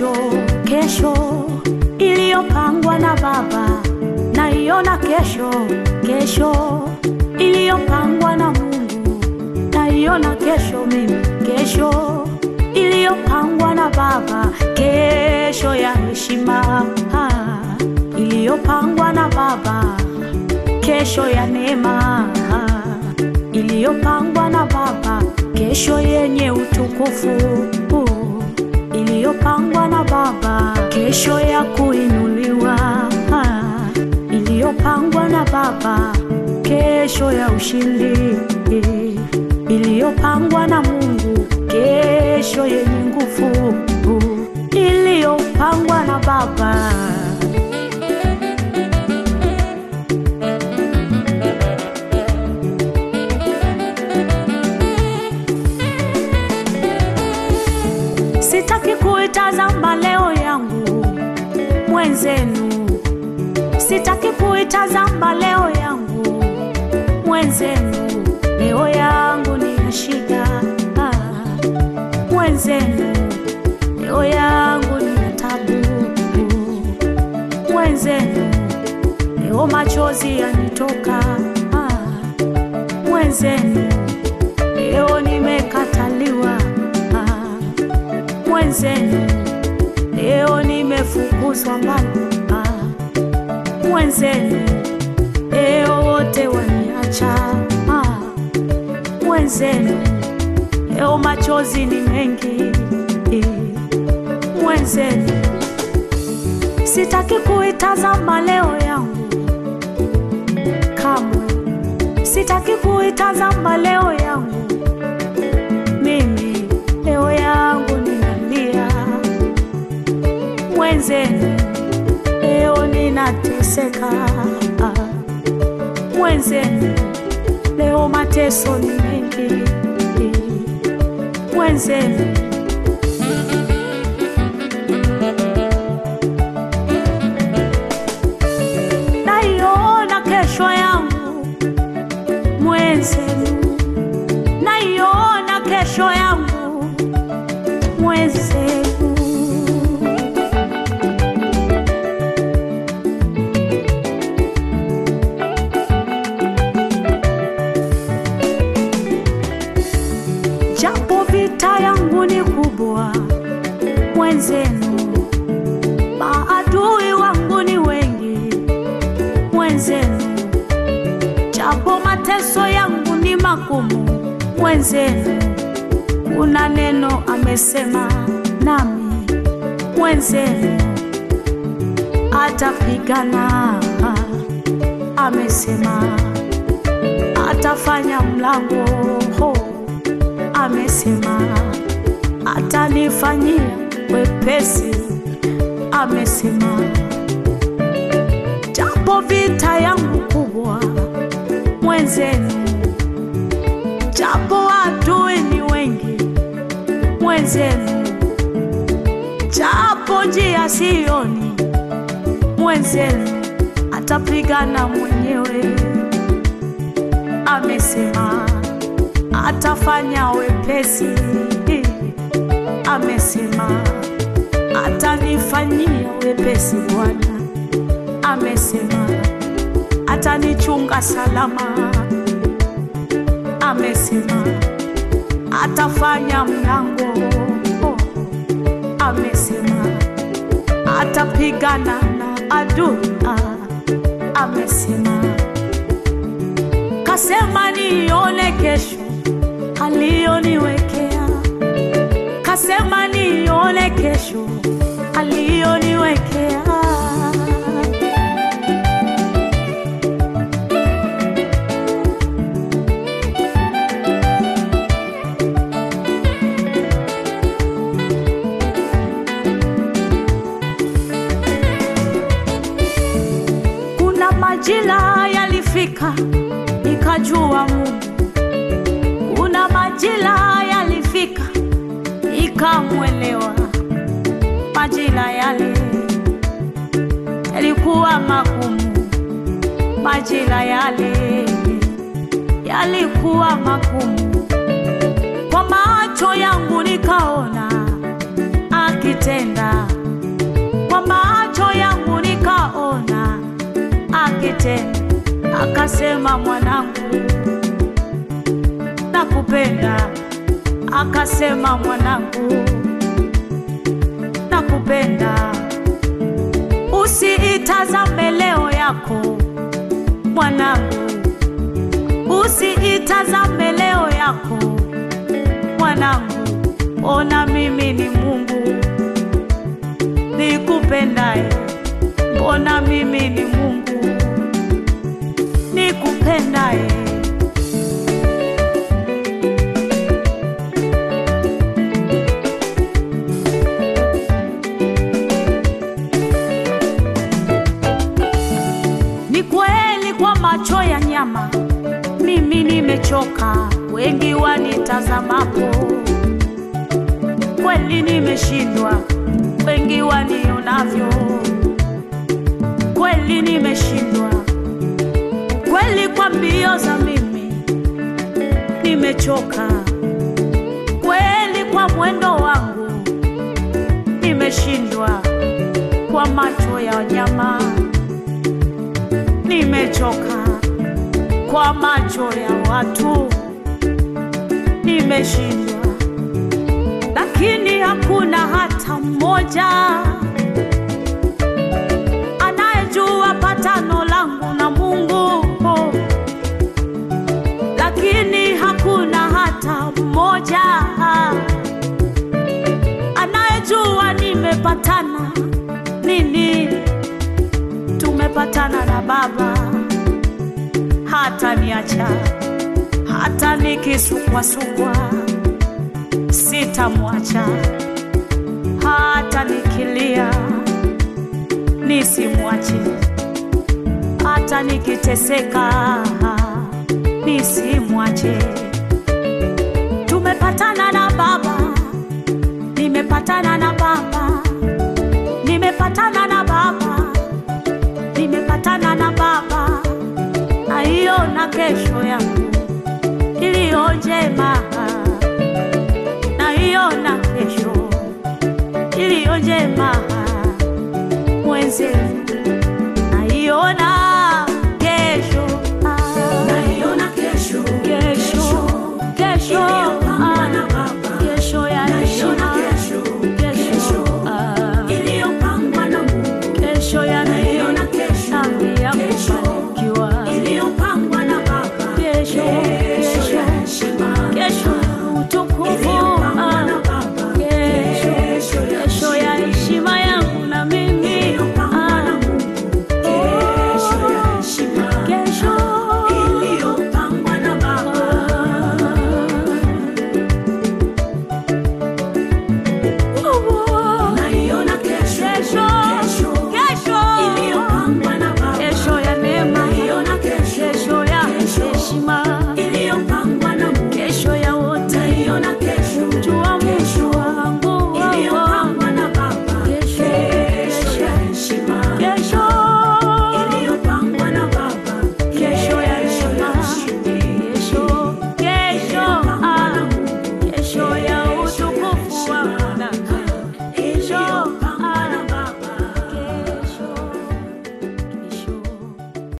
kesho, kesho iliyopangwa na Baba, naiona kesho, kesho iliyopangwa na Mungu, naiona kesho mimi, kesho iliyopangwa na Baba, kesho ya heshima ah, iliyopangwa na Baba, kesho ya neema ah, iliyopangwa na Baba, kesho yenye utukufu uh, iliyopangwa na Baba, kesho ya kuinuliwa ah, iliyopangwa na Baba, kesho ya ushindi eh, iliyopangwa na Mungu, kesho yenye nguvu uh, iliyopangwa na Baba. Sitaki kuitazama leo yangu mwenzenu, sitaki kuitazama leo yangu mwenzenu, leo yangu nina shida ah, mwenzenu, leo yangu nina tabu mwenzenu, leo machozi yanitoka ah, mwenzenu, leo nimekataliwa ah, mwenzenu leo nimefukuzwa mbali ah, mwenzenu leo wote waniacha ah, mwenzenu leo machozi ni mengi eh, mwenzenu sitaki kuitazama leo yangu kamwe sitaki kuitazama leo yangu mimi leo yangu ninalia mwenzenu leo ninateseka mwenzenu leo mateso ni mengi mwenzenu naiona kesho yangu mwenzenu naiona kesho yangu mwenzenu japo vita yangu ni kubwa mwenzenu maadui wangu ni wengi mwenzenu japo mateso yangu ni magumu mwenzenu kuna neno amesema nami mwenzenu atapigana amesema atafanya mlango ho amesema atanifanyia wepesi amesema japo vita yangu kubwa mwenzenu japo adui ni wengi mwenzenu japo njia sioni mwenzenu atapigana mwenyewe amesema atafanya wepesi amesema atanifanyia wepesi bwana amesema atanichunga salama amesema atafanya mlango amesema atapigana na adui amesema kasema nione kesho aliyoniwekea kasema nione kesho aliyoniwekea kuna majira yalifika nikajua Mungu kuna majira yalifika nikamwelewa majira yale yalikuwa magumu majira yale yalikuwa magumu kwa macho yangu nikaona akitenda nyumbani tena, akasema mwanangu, nakupenda. Akasema mwanangu, nakupenda. Usiitazame leo yako mwanangu, usiitazame leo yako mwanangu, ona mimi ni Mungu nikupendaye, mbona mimi ni Mungu nikupendaye. Ni kweli kwa macho ya nyama mimi nimechoka, wengi wanitazamapo, kweli nimeshindwa, wengi wanionavyo, kweli nimeshindwa, kweli kwa mbio za mimi nimechoka, kweli kwa mwendo wangu nimeshindwa, kwa macho ya nyama nimechoka kwa macho ya watu nimeshindwa, lakini hakuna hata mmoja anayejua patano langu na Mungu, lakini hakuna hata mmoja anayejua nimepatana nini. Tumepatana na Baba hata niacha hata nikisukwasukwa sitamwacha, hata nikilia nisimwache, hata nikiteseka nisimwache. Tumepatana na Baba, nimepatana na Baba, nimepatana na Baba, nimepatana na Baba naiona kesho yangu iliyo njema, naiona kesho iliyo njema mwenzenu